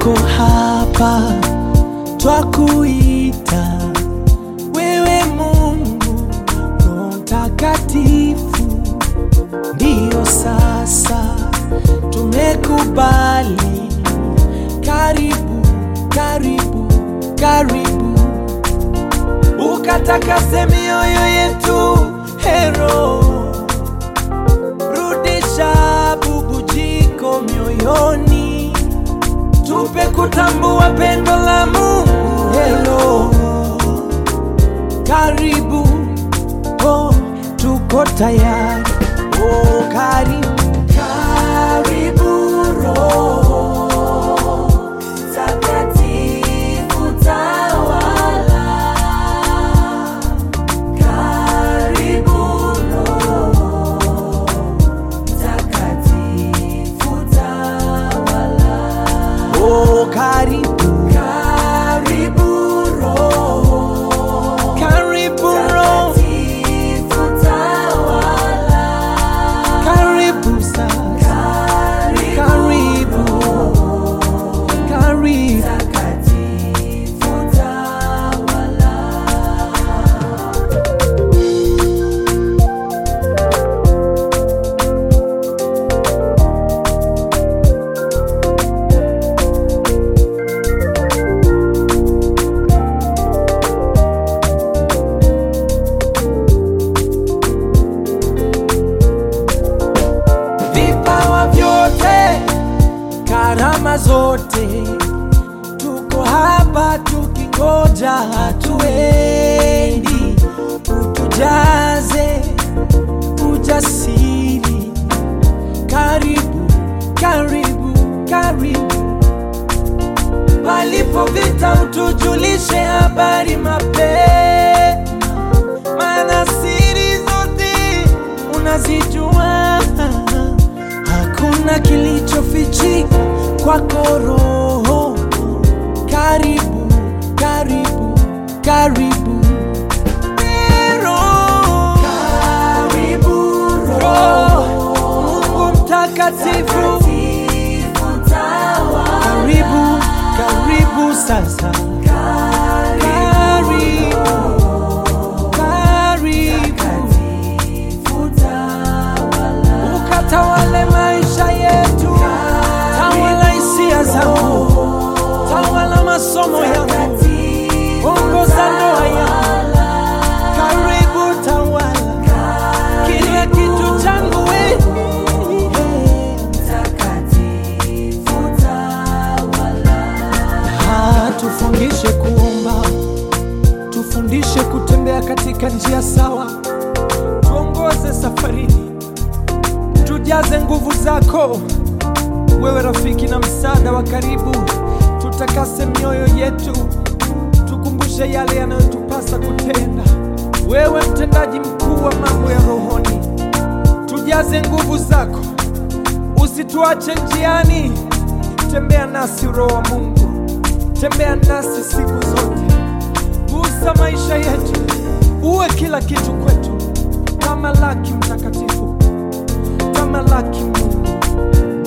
tuko hapa twakuita wewe Mungu Roho Mtakatifu, ndiyo sasa tumekubali. Karibu, karibu, karibu, ukatakase mioyo yetu hero, rudisha bubujiko mioyoni, tupe kutambua pendo la Mungu hero. Karibu, oh, tuko tayari. Oh, karibu, karibu Roho Takatifu tawala. Karibu Roho Takatifu tawala. Oh, karibu, karibu Roho karibu Roho Takatifu tawala. Karibu sasa, karibu, karibu Takatifu tawala. vipawa vyote, karama zote, tuko hapa tukingoja, hatuendi. Utujaze ujasiri, karibu, karibu, karibu. Palipo vita, utujulishe habari mapema, maana siri zote unazijua hakuna kilichofichika kwako Roho. Karibu, karibu, karibu Roho. Roho, Mungu mtakatifu, karibu, karibu sasa, karibu, karibu ukatawale maisha yetu, tawala hisia zangu, tawala masomo yangu, ongoza ndoa yangu, karibu tawala kila kitu changu wewe. Ah, tufundishe kuomba, tufundishe kutembea katika njia sawa, tuongoze safarini tujaze nguvu zako, wewe rafiki na msaada wa karibu. Tutakase mioyo yetu, tukumbushe yale yanayotupasa kutenda. Wewe mtendaji mkuu wa mambo ya rohoni, tujaze nguvu zako, usituache njiani. Tembea nasi Roho wa Mungu, tembea nasi siku zote, gusa maisha yetu, uwe kila kitu kwetu, kama laki mtakatifu tamalaki Mungu